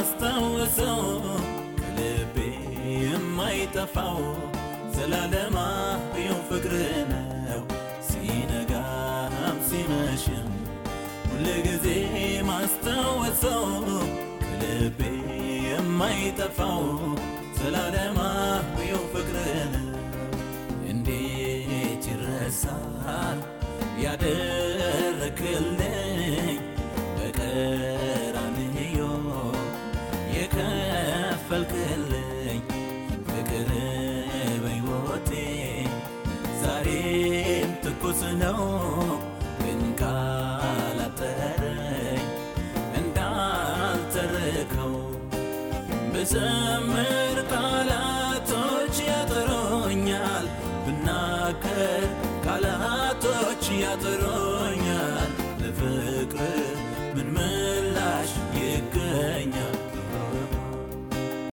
ማስታወሰው ከልቤ የማይጠፋው ዘላለማዊው ፍቅር ነው ሲነጋም ሲመሽም ሁልጊዜ ማስታወሰው ከልቤ የማይጠፋው ዘላለማዊው ፍቅር ነው እንዴት ይረሳል ያደረክልኝ በቀራንዮ የከፈልክልኝ ፍቅር በሕይወቴ ዛሬም ትኩስ ነው ግን ካላጠረኝ እንዳልተርከው ብዘምር ቃላቶች ያጥሮኛል ብናገር ቃላቶች ያጥሮኛል